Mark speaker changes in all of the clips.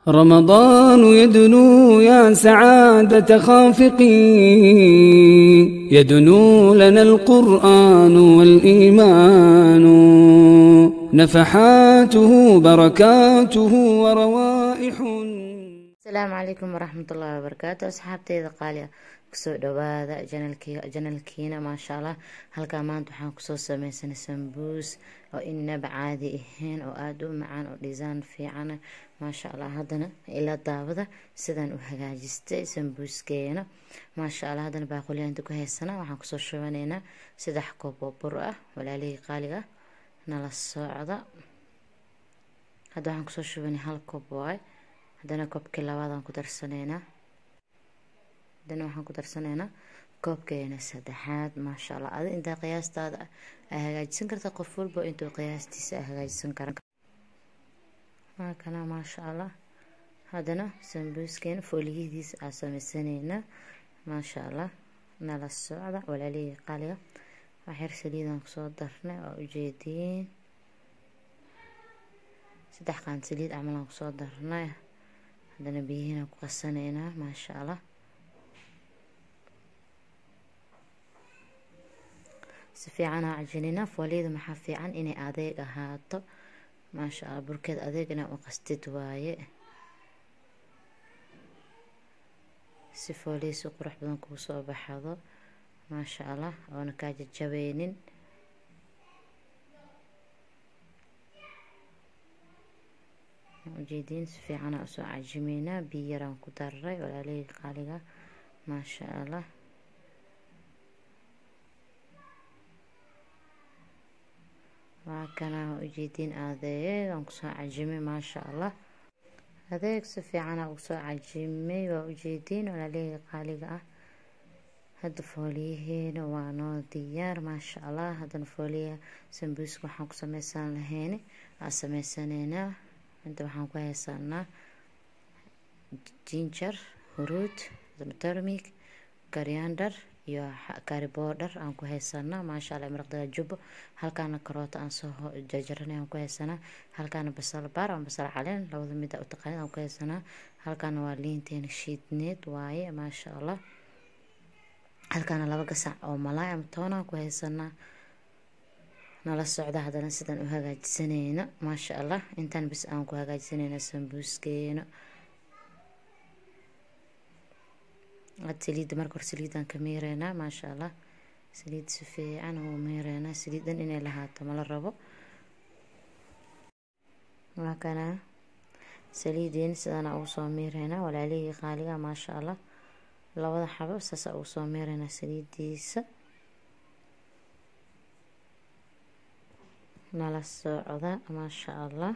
Speaker 1: رمضان يدنو يا سعادة خافقي يدنو لنا القرآن والإيمان نفحاته بركاته وروائح
Speaker 2: asalaamu calaykum waraxmatullaahi wabarakaatu asxaabteyda qaaliga kusoo dhawaada janalkiina maasha allah halkaa maanta waxaan kusoo sameysanay sambuus oo inaba caadi ahayn oo aada u macaan oo dhisaan fiicana maasha allah haddana ila daawada sidaan u hagaajistay sambuuskeena maasha allah haddana baaquliyaanta ku haysana waxaan kusoo shubanaynaa saddex koob oo bur ah walaalihii qaaliga nala socda hadda waxaan kusoo shubanay hal koob waay haddana koobkii labaadaan ku darsanaynaa haddana waxaan ku darsanaynaa koobkeena saddexaad maasha allah adi intaa qiyaastaada a hagaajisan karta qof walba intuu qiyaastiisa a hagaajisan kara maakana maasha allah haddana sambuuskeena fooliyadiisa aa sameysanaynaa maasha allah nala socda walaalihii qaaliga waxyar saliidaan kusoo darnay waa ujeediin saddex qaan saliid camalaan kusoo darnay haddana biyihiina ku qasanaynaa maasha allah si fiican aa cajinina fooliyada maxaa fiican inay adeeg ahaato maasha allah burkeed adeeg inaa u qastid waaye si fooliya si qurux badan kuu soo baxdo maasha allah oona kaa jajabeynin ujeediin si fiicanaa usoo cajimeynaa biyo yaraan ku daray walaalihii qaaliga maasha allah waa kanaa ujeediin adeeg aan kusoo cajimay maasha allah adeeg si fiicanaa usoo cajimay waa ujeediin walaalihii qaaliga ah hadda fooliyaheena waa noo diyaar maasha allah haddana fooliyaha sambuuska waxaan ku sameysan lahayn aa sameysanaynaa inta waxaan ku haysanaa jinjar huruud tarmig kariandar iyo kariboodhar aan ku haysanaa maasha allah maraqdada jubbo halkaana karoota aan soo jarjaranay aan ku haysanaa halkaana basal baar aan basal caleen labada mid u taqaanid aan ku haysanaa halkaana waa liinteena shiidneed waaye maasha allah halkaana laba gasac oo malaay ama toonaan ku haysanaa nala socda haddana sidaan u hagaajisaneyna maasha allah intaan bis aan ku hagaajisaneyna sambuuskeena ad saliidda marka hore saliidaan ka miireynaa maasha allah saliid si fiican uu miireynaa saliidan inay lahaato mala rabo waa kana saliideen sidaana ugu soo miireynaa walaalihii qaaliga maasha allah labada xabo saasa ugu soo miireynaa saliidiisa nala socda maasha allah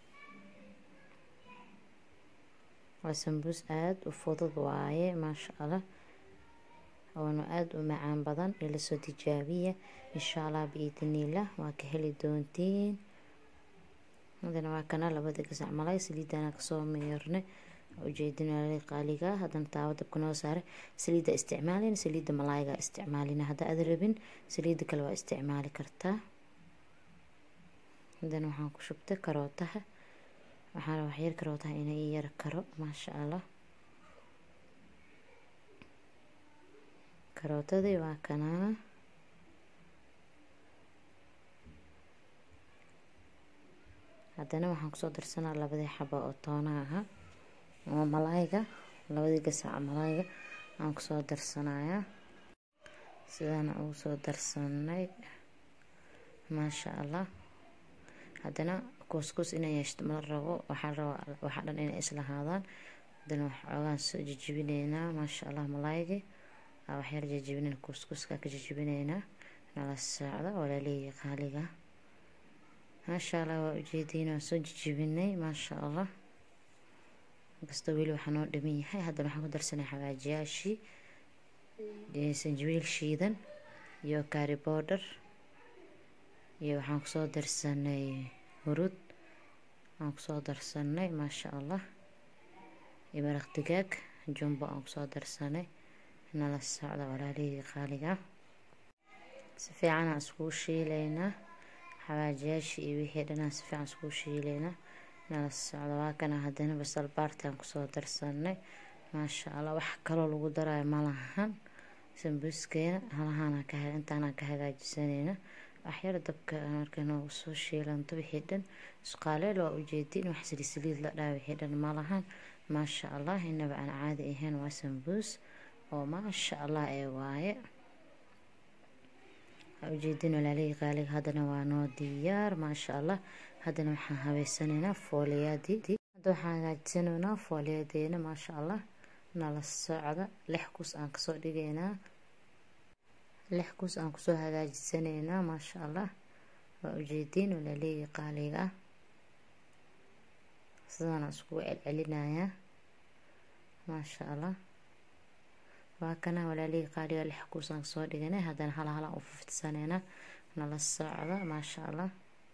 Speaker 2: waa sambuus aada u fudud waaye maasha allah oona aada u macaan badan ilasoo tijaabiya insha allah biidniillah waa ka heli doontiin hadana waa kana labada gasac malay saliidana kasoo meernay ujeedin walaalii qaaliga haddana taawo dabka noo saaray saliidda isticmaalin saliidda malaayga isticmaalina hadda aad rabin saliidda kale waa isticmaali kartaa haddana waxaan ku shubtay karootaha waxaana waxyar karootaha ina ii yar karo maasha allah karootadii waa kanaa haddana waxaan kusoo darsanaa labadii xaba oo toona aha oo malaayga labadii gasac malaayga aan kusoo darsanayaa sidaana ugu soo darsanay maasha allah haddana kuuskuus inay yeeshto mala rabo waxaa rabaa waxaa dhan inay islahaadaan haddana waxoogaan soo jejibinaynaa maasha allah malaaygi waxyar jejibinayn kuuskuuska ka jejibinaynaa nala socda walaalihii qaaliga maasha allah waa ujeediin waan soo jejibinay maasha allah inkastoo weli waxaa noo dhiman yahay haddana waxaan ku darsanay xawaajiyaashii sanjabiil shiidan iyo kaari boodhar iyo waxaan kusoo darsanay hurud aan kusoo darsanay maasha allah iyo maraq digaag jumbo aan kusoo darsanay nala socda walaalihii qaaliga si fiicanaan iskugu shiileynaa xawaajiyaashii iyo wixii dhanaan si fiican iskugu shiileynaa nala socdo waa kana haddana basal baartaan kusoo darsanay maasha allah wax kaloo lagu daraayo malahan sambuuskeena halahaana ka intaanaan ka hagaajisanayna waxyar dabka markay noogu soo shiilanto wixii dhan isqaaleel waa ujeedin wax siliisiliid la dhaha wixii dhan malahan maasha allah inaba aan caadi ahayn waa sambuus oo maasha allah ee waaye ujeedin walaalihii qaaliga haddana waa noo diyaar maasha allah haddana waxaan habeysanaynaa fooliyadii hadda waxaan hagaajisanaynaa fooliyadeena maasha allah nala socda lix kus aan kasoo dhigaynaa lix kus aan kusoo hagaajisanaynaa maasha allah waa ujeediin walaalihii qaaliga ah sidaana iskugu celcelinayaa maasha allah waa kana walaalihii qaaliga lix kuus aan kasoo dhiganay haddana hala halaan u fufidsaneynaa nala socda maasha allah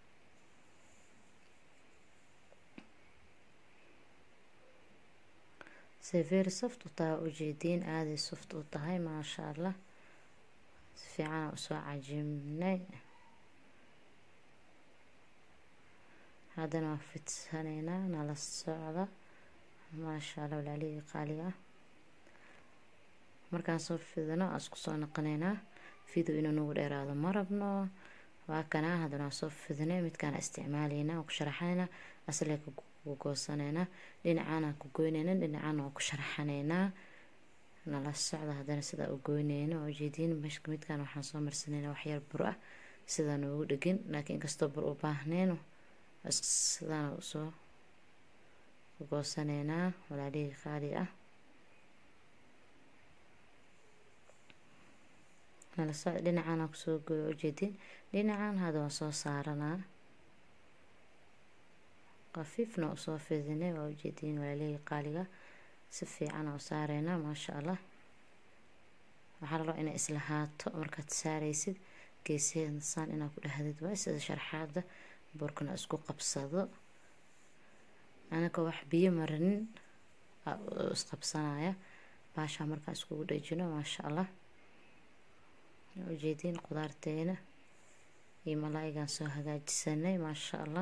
Speaker 2: severi soft u tahay ujeediin aaday soft u tahay maasha allah si fiicanaa usoo cajimnay haddana waa fidsaneynaa nala socda maasha allah walaalihii qaaliga ah markaan soo fidino aan isku soo naqaneynaa fido inuu nagu dheeraado ma rabno waa kanaa haddana waan soo fidinay midkaan isticmaalaynaa waan ku sharaxanaynaa aslee ku goosanaynaa dhinacaanaan ku goynayna dhinacaana waan ku sharaxanaynaa nala socda haddana sidaa u goynayna oo ujeediin midkaan waxaan soo marsanaynaa waxyar bur ah sidaa noogu dhegin laakiin inkastoo bur u baahneen sidaana usoo goosanaynaa walaalihii qaali ah dhinacaana kusoo gooyo ujeedin dhinacan hadda waan soo saaranaa khafiifna usoo fidinay waa ujeediin walaalihii qaaliga si fiicana u saareynaa maasha allah waxaa laloo inay islahaato markaad saaraysid geesaheeda saan inaad ku dhahdid waa sida sharxaada burkana isku qabsado anaka wax biyo marinin isqabsanaya baashaa markaan iskugu dhejino maasha allah ujeediin qudaarteena iyo malaayigaan soo hagaajisanay maasha allah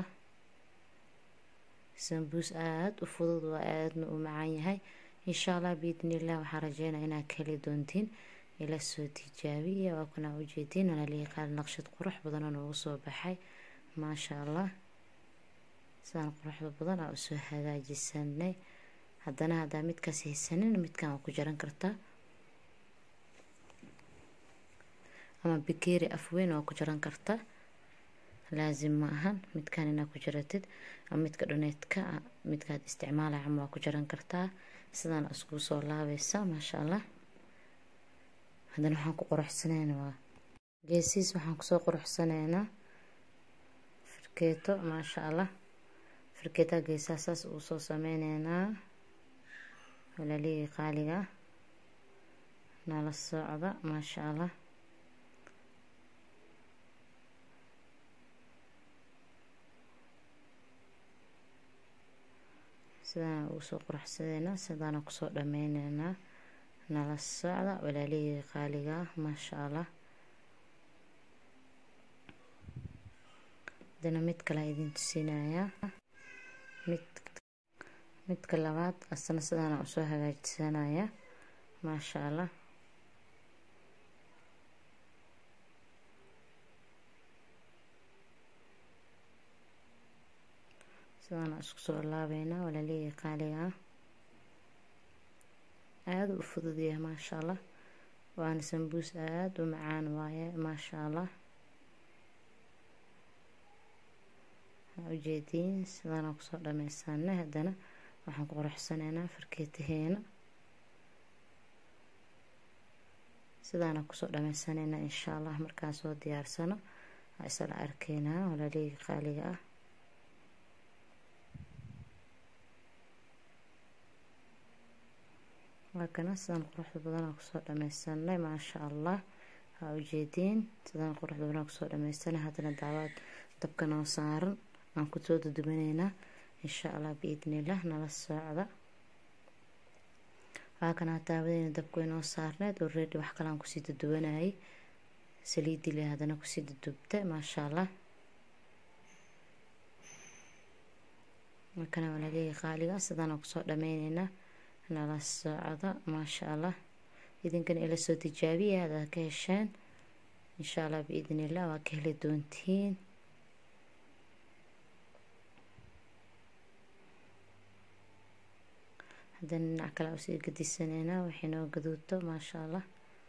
Speaker 2: sambuus aada u fudud waa aadna u macaan yahay insha allah biidnillah waxaa rajeynaa inaad ka heli doontiin ila soo tijaabiya waa kuna ujeediin walaalihii qaali naqshad qurux badanoo noogu soo baxay maasha allah sidaan quruxda badan aa usoo hagaajisanay haddana haddaa midkaas haysanin midkan waa ku jaran kartaa ama bikeeri afweyn waa ku jaran kartaa laazim ma ahan midkan inaad ku jaratid ama midka dhuneedka midkaad isticmaalay cama waa ku jaran kartaa sidaan iskuu soo laabaysa maasha allah haddana waxaan ku quruxsanaynaa waa geesiis waxaan kusoo quruxsanaynaa firkeeto maasha allah firkeetaa geesaha saas uu soo sameyneynaa walaalihii qaaliga nala socda maasha allah sidaana ugu soo quruxsadeynaa sidaana kusoo dhameyneynaa nala socda walaalihii qaaliga maasha allah hadana mid kale idin tusinayaa mid midka labaad asna sidaana usoo hagaajisanaya maasha allah sidaana isku soo laabeynaa walaalihii qaaliga ah aada u fudud yahay maasha allah waana sambuus aada u macaan waaye maasha allah ujeediin sidaana kusoo dhameysanay haddana waxaan ku quruxsanaynaa farkeetaheena sidaana kusoo dhameysaneynaa insha allah markaan soo diyaarsano waa isla arkeynaa walaalihii qaaliga ah waa kana sidaan quruxda badanaa kusoo dhameysanay maasha allah waa ujeediin sidaan quruxda badanaa kusoo dhameysanay haddana daawaad dabka noo saaran aan kusoo dudubaneynaa insha allah biidnillah nala socda waa kanaa daawadeyna dabka inoo saarneed already wax kaleaan kusii dudubanayay saliidile haddana kusii dudubta maasha allah markana walaalihii qaaliga sidaana kusoo dhameyneynaa nala socdo maasha allah idinkana ila soo tijaabiya hadaad ka hesheen insha allah biidn illah waa ka heli doontiin haddana dhinac kale usii gadisaneynaa waxay noo gaduudto maasha allah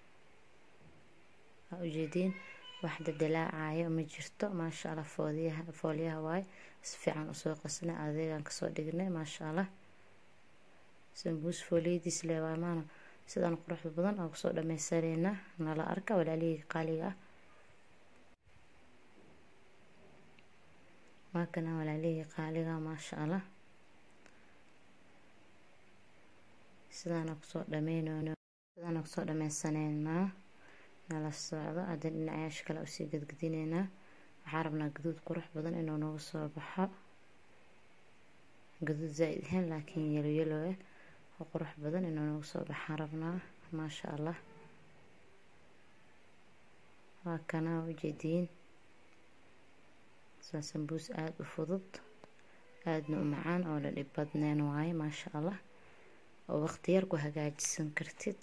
Speaker 2: waa ujeediin waxda dalaacayo ma jirto maasha allah fooliyaha foolyaha waaye si fiican usoo qasnay adeegaan kasoo dhignay maasha allah sambuus fooliyadiis leewaamaana sidaan quruxda badan oo kusoo dhameysaneynaa nala arka walaalihii qaaliga ah waakana walaalihii qaaliga maasha allah sidaana kusoo dhameynono sidaana kusoo dhameysaneynaa nala socdo hadda dhinacayaasha kale usii gadgadineynaa waxaa rabnaa gaduud qurux badan inuu nagu soo baxo gaduud zaa-id ahayn laakiin yelo yelo ah oo qurux badan inuu nagu soo baxaan rabnaa maasha allah waa kana ujeediin saa sambuus aada u fudud aadna u macaan oo la dhib badneen waaye maasha allah oo waqti yar ku hagaajisan kartid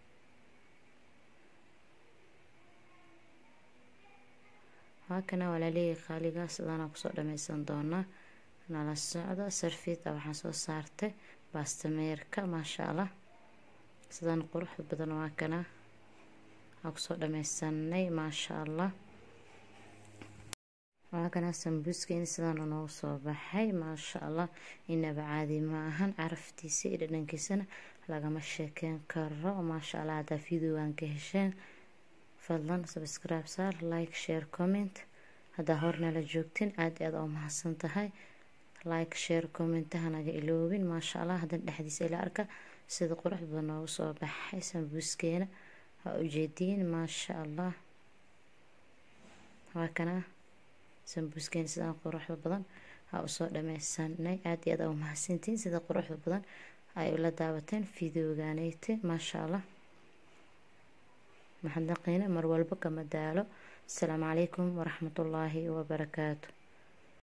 Speaker 2: haakana walaalihii qaaligaa sidaana kusoo dhameysan doonaa nala socdo sarfiita waxaan soo saartay baastameerka maasha allah sidaan quruxda badan waa kana waa kusoo dhameysanay maasha allah waa kana sambuuskeen sidaana noogu soo baxay maasha allah inaba caadi ma ahan caraftiisa iyo dhadhankiisana lagama sheekeyn karo maasha allah haddaa videogan ka hesheen fadlan subscribe saar like share comment haddaa hornala joogtin aada aada oo mahadsan tahay like share commentaha naga iloobin maasha allah haddana dhexdiisa ila arka sida qurux badan noogu soo baxay sambuuskeena waa ujeediin maasha allah waa kana sambuuskeena sidaan quruxda badan ha usoo dhameysanay aada iyo aada u mahadsantiin sida quruxda badan ay ula daawateen videoganeyte maasha allah maxadnaqiina mar walba kama daalo asalaamu calaykum waraxmatullaahi wabarakaatu